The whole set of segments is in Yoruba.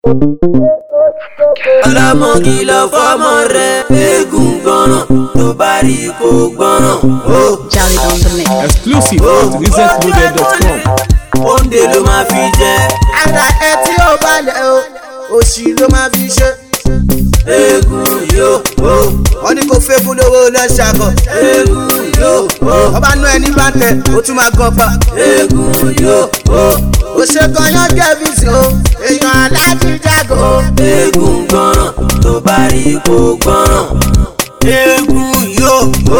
ọlọ́mọ kìlọ̀ fọ́mọ rẹ̀ eégún gbọ́ràn tó bá rí kó gbọ́ràn. Jolly on the mix. Exclusive at resetloaded.com. Oúnjẹ ló máa fi jẹ ara ẹ tí ó balẹ̀ o òṣì ló máa fi ṣe. eégún yóò ó wọ́n ní kó fẹ́ búlówó lọ́ṣàkọ̀. eégún yóò ó ọba nú ẹni bá tẹ ó tún máa gan pa. eégún yóò ó ó ṣe kọyán kẹfìsì o èèyàn aláàjì jágò. eégún gbọ́ràn tó bá rí kó gbọ́ràn. eégún yóò ó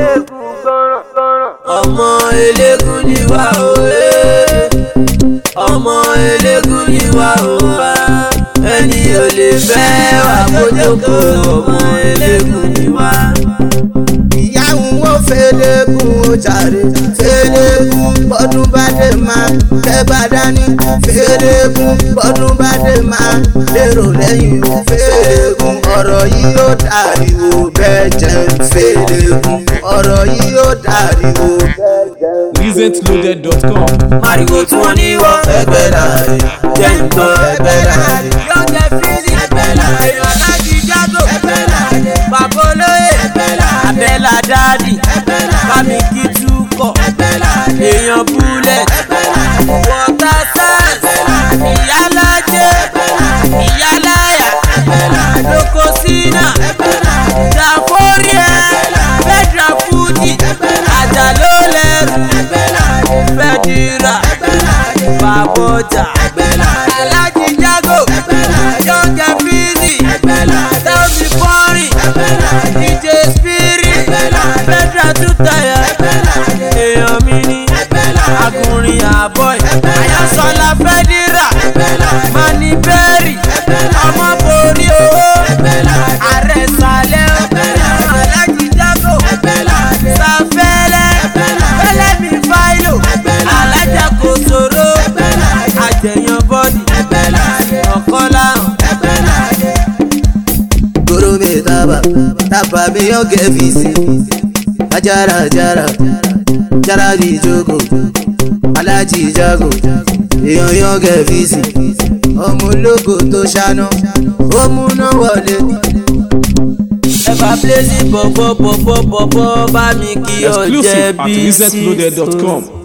ọmọ eléégún ni wá o ee. ọmọ eléégún ni wá o wá ẹni ò lè fẹ́ wà kójókó ọmọ eléégún ni wá. ìyáwó wo fẹ́lẹ́kùn ó jàre fẹ́lẹ́kùn bọ́dún bá dé máa tẹ́ bá dání fẹ́lẹ́kùn bọ́dún bá dé máa lérò lẹ́yìn o fẹ́lẹ́kùn ọ̀rọ̀ yìí yóò dàríwò bẹ́ẹ̀ jẹ́ fẹ́lẹ́kùn ọ̀rọ̀ yìí yóò dàríwò bẹ́ẹ̀ jẹ́. resetloaded.com. Màrìwò tí wọ́n ní wọ́ ẹgbẹ́ láàrin jẹ́ nǹkan ẹgbẹ́ láàrin. Yọ̀ǹgẹ̀ fíìsì ẹgbẹ́ láàrin. Èèyàn láti jágò ẹgbẹ́ láàrin. Bàbá olóyè ẹgbẹ́ láàrin. Abẹ́là dáàdì ẹgbẹ́ láàrin. Bámi kí túkọ̀ ẹgbẹ́ láàrin. Èèyàn búlẹ̀ ẹgbẹ́ láàrin. Wọ̀tá sáǹs ẹgbẹ́ láàrin. Ìyálájẹ́ ẹgbẹ́ láàrin. Ìyáláyà ẹgbẹ́ láàrin. Lóko sínà ẹgbẹ́ láàrin. Dàfóríà ẹgbẹ́ láàrin. Fẹ́dra fújì ẹgbẹ́ láàrin. Àjàló lẹ́rù ẹgbẹ́ láàrin. Fẹ́dírà ẹgbẹ́ láàrin. Bàbọ̀jà ẹgbẹ́ láàrin. Alájí Jágò ẹgbẹ́ láàrin. Yọ̀ǹgẹ̀ fíìsì ẹgbẹ́ láàrin. Tẹ́wọ̀sì Fọ́rìn ẹgbẹ́ láàrin. DJ Spirit ẹgbẹ́ láàrin. Fẹ́dra Tútàyà ẹgbẹ́ láàrin. Èèyàn mi ní ẹgbẹ́ láàrin. Agunrin Àbọ̀ì ẹgbẹ́ láàrin. Ayọ̀sọ̀lá Fẹ́dírà ẹgbẹ́ láàrin. Mani Bẹ́rì ẹgbẹ́ láàrin. Ọmọ borí owó ẹgbẹ́ láàrin. Ààrẹ Sàlẹ̀ ẹgbẹ́ láàrin. Alájí Jágò ẹgbẹ́ láàrin. Sàfẹ́lẹ́ ẹgbẹ́ láàrin. Fẹ́lẹ́ mi fáìlò ẹgbẹ́ láàrin. Alájà Kòsòrò ẹgbẹ́ láàrin. Àjẹyàn bọ́dì ẹgbẹ́ láàrin. Ọ̀kọ́lá ẹgbẹ́ láàrin. Goro mi taba, taba mi yọ kẹfìsì. Ajara jara, jara di jogo, alájí jago, èèyàn yọ kẹfìsì. Ọmọ ológo tó ṣáná, ó múná wọlé. Ẹ̀fà Blazy bọ̀bọ̀ bọ̀bọ̀ bọ̀bọ̀ bá mi kí ọ̀jẹ̀ Exclusive at bí sí. resetloaded.com.